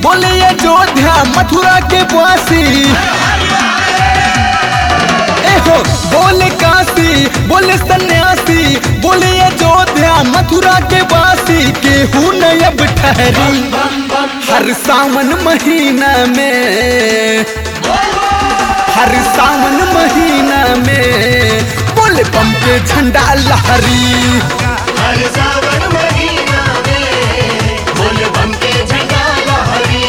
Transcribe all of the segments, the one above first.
बोले अयोध्या मथुरा के वासी एहो बोले काशी बोले सन्यासी बोले अयोध्या मथुरा के वासी केहू न अब ठहरी हर सावन महीना में हर सावन महीना में बोल बम के झंडा लहरी हर सावन महीना में बोल बम के झंडा लहरी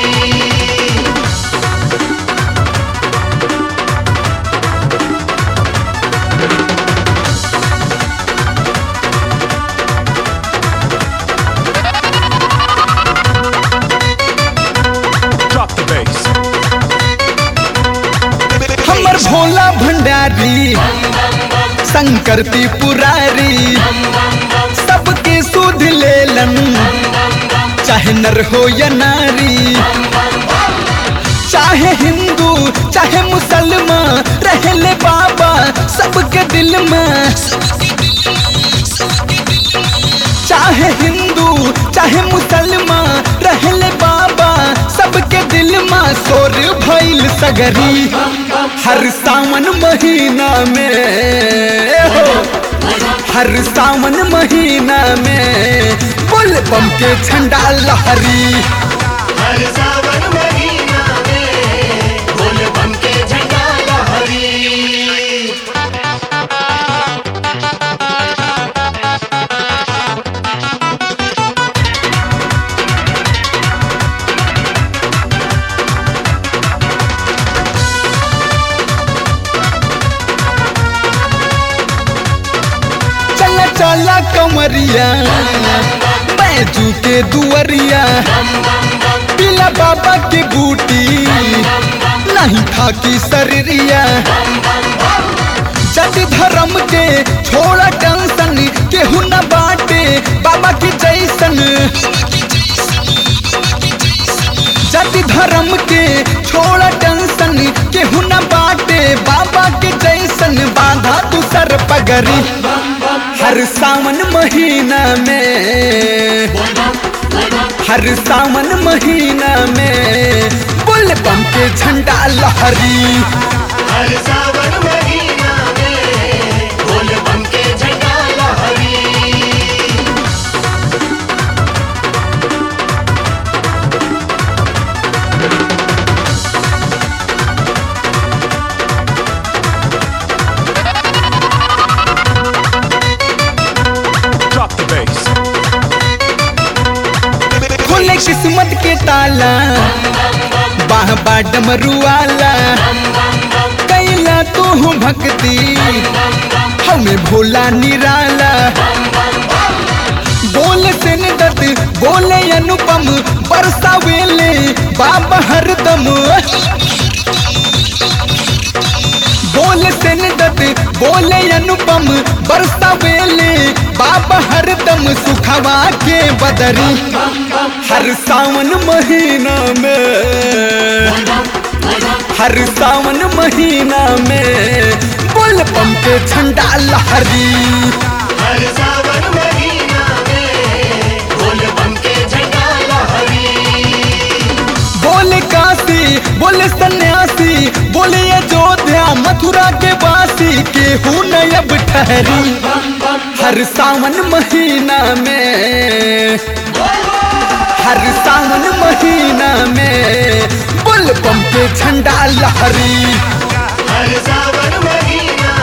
Drop the bass. हमर भोला भंडारी शंकर पुरारी सबके सुध लेलन चाहे नर हो या नारी चाहे हिंदू चाहे मुसलमान रहले बाबा सबके दिल में चाहे हिंदू चाहे मुसलमान रहले बाबा सबके दिल में सोर भइल सगरी हर सावन महीना में हो हर सावन महीना में बोल बम के झंडा लहरी हर सावन महीना में बोल बम के झंडा लहरी चला चला कमरिया बैजू के दुअरिया पीला बाबा के बूटी नहीं था की शरीरिया जट धर्म के छोड़ा टेंशन केहू न बाटे बाबा की जैसन जाति धर्म के छोड़ा टेंशन केहू न बाटे बाबा के जैसन बांधा तू सर पगरी हर सावन महीना में हर सावन महीना में बुल बम के झंडा लहरी हर सावन महीना में बोल बम के झंडा लहरी Drop the bass. खोले किस्मत के ताला बाह बा डमरुआला कैला तू भक्ति हमें भोला निराला बोल से दत बोले अनुपम बरसावेले बाबा हरदम बोल से दत बोले अनुपम बरसावेले बाबा हरदम सुखवा के बदरी हर सावन महीना में हर सावन महीना में बोल बम के झंडा लहरी हर सावन महीना में बोल बम के झंडा लहरी बोले काशी बोले सन्यासी बोले अयोध्या मथुरा के वासी केहू न अब ठहरी हर सावन महीना में हर सावन महीना में बोल बम के झंडा लहरी हर सावन महीना